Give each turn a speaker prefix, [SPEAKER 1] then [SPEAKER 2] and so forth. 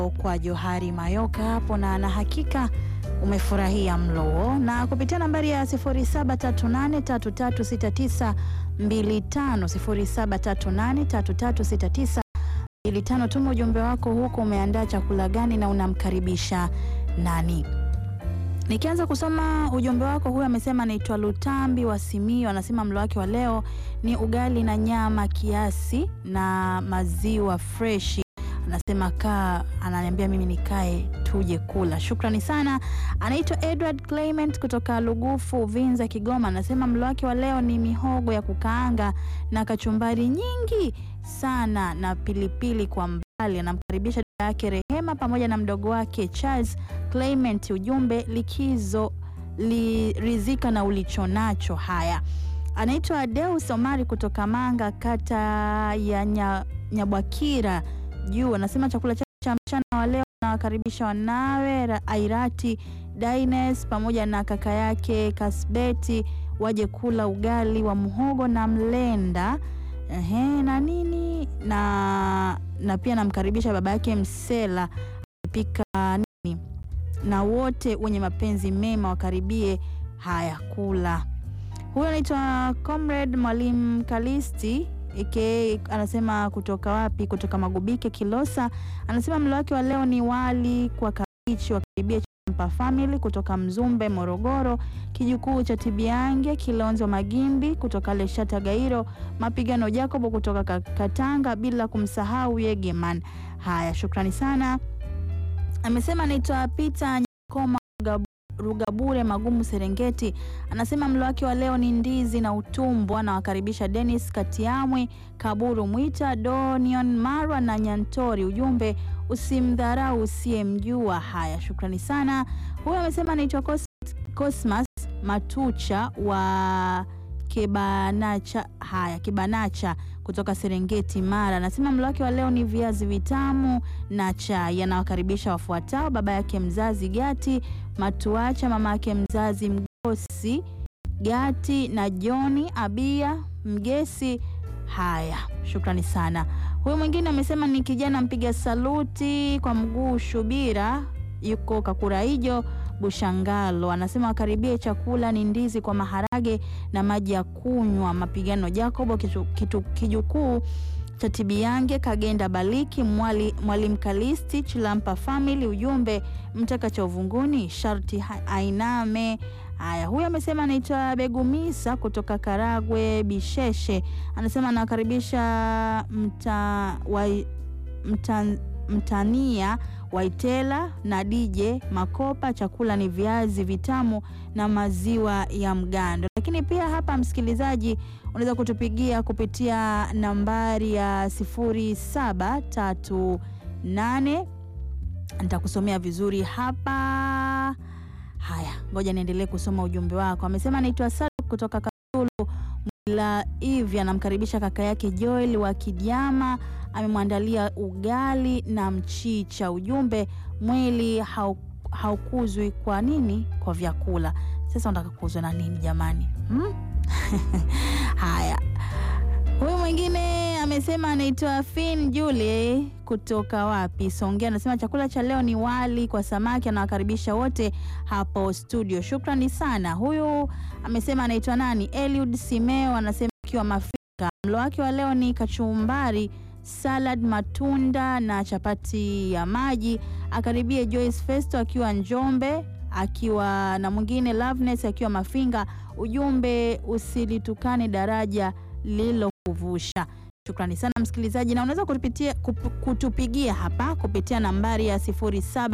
[SPEAKER 1] kwa Johari Mayoka hapo, na na hakika umefurahia mlo huo, na kupitia nambari ya 0738336925 0738336925 tuma ujumbe wako huko, umeandaa chakula gani na unamkaribisha nani? Nikianza kusoma ujumbe wako, huyu amesema anaitwa Lutambi wa Simiyu, anasema mlo wake wa leo ni ugali na nyama kiasi na maziwa freshi. Anasema kaa, ananiambia mimi nikae tuje kula. Shukrani sana. Anaitwa Edward Clement kutoka Lugufu Vinza, Kigoma, anasema mlo wake wa leo ni mihogo ya kukaanga na kachumbari nyingi sana na pilipili kwa mbali. Anamkaribisha dada yake Rehema pamoja na mdogo wake Charles Clement. Ujumbe likizo lirizika na ulichonacho. Haya, anaitwa Deus Omari kutoka Manga, kata ya Nya, Nyabwakira juu, anasema chakula chake cha mchana wa leo anawakaribisha wanawe Ra- Airati Daines pamoja na kaka yake Kasbeti waje kula ugali wa muhogo na mlenda ehe, na nini na na pia namkaribisha baba yake Msela pika nini na wote wenye mapenzi mema wakaribie haya kula. Huyo anaitwa Comrade Mwalimu Kalisti aka anasema kutoka wapi? Kutoka Magubike Kilosa. Anasema mlo wake wa leo ni wali kwa kabichi, wakaribia Champa Family kutoka Mzumbe Morogoro, kijukuu cha Tibiange Kilonzo Magimbi kutoka Leshata Gairo, Mapigano Jacobo kutoka Ka- Katanga, bila kumsahau Yegeman. Haya, shukrani sana. Amesema anaitwa Peter Nyakoma Rugab- Rugabure Magumu Serengeti. Anasema mlo wake wa leo ni ndizi na utumbo. Anawakaribisha Dennis Katiamwe, Kaburu Mwita, Donion Marwa na Nyantori. Ujumbe usimdharau usiyemjua. Haya, shukrani sana. Huyu amesema anaitwa Cos- Cosmas Matucha wa Kibanacha. Haya, Kibanacha kutoka Serengeti Mara. Anasema mlo wake wa leo ni viazi vitamu na chai. Anawakaribisha wafuatao: baba yake mzazi Gati Matuacha, mama yake mzazi Mgosi Gati na Joni Abia Mgesi. Haya, shukrani sana. Huyu mwingine amesema ni kijana mpiga saluti kwa mguu Shubira, yuko Kakuraijo Bushangalo. Anasema wakaribie chakula ni ndizi kwa maharage na maji ya kunywa. Mapigano Jacobo kitu, kitu, kijukuu cha Tibiange Kagenda Baliki Mwali, Mwalimu Kalisti Chilampa Family. Ujumbe mtaka cha uvunguni sharti ha- ainame. Haya, huyu amesema anaitwa Begumisa kutoka Karagwe Bisheshe. Anasema anawakaribisha mta, wa, mta, mtania Waitela na DJ Makopa. Chakula ni viazi vitamu na maziwa ya mgando. Lakini pia hapa, msikilizaji, unaweza kutupigia kupitia nambari ya 0738 nitakusomea vizuri hapa. Haya, ngoja niendelee kusoma ujumbe wako. Amesema anaitwa Sadok kutoka Kasulu la hivi, anamkaribisha kaka yake Joel wa Kidiama, amemwandalia ugali na mchicha. Ujumbe, mwili hau, haukuzwi kwa nini? Kwa vyakula. Sasa unataka kuuzwa na nini jamani, hmm? Haya, huyu mwingine amesema anaitwa Fin Julie kutoka wapi? Songea. Anasema chakula cha leo ni wali kwa samaki, anawakaribisha wote hapo studio. Shukrani sana. Huyu amesema anaitwa nani? Eliud Simeo, anasema akiwa Mafika. Mlo wake wa leo ni kachumbari, salad, matunda na chapati ya maji. Akaribie Joyce Festo akiwa Njombe, akiwa na mwingine Loveness akiwa Mafinga. Ujumbe usilitukane daraja lililokuvusha. Shukrani sana msikilizaji, na unaweza kutupitia kup- kutupigia hapa kupitia nambari ya 07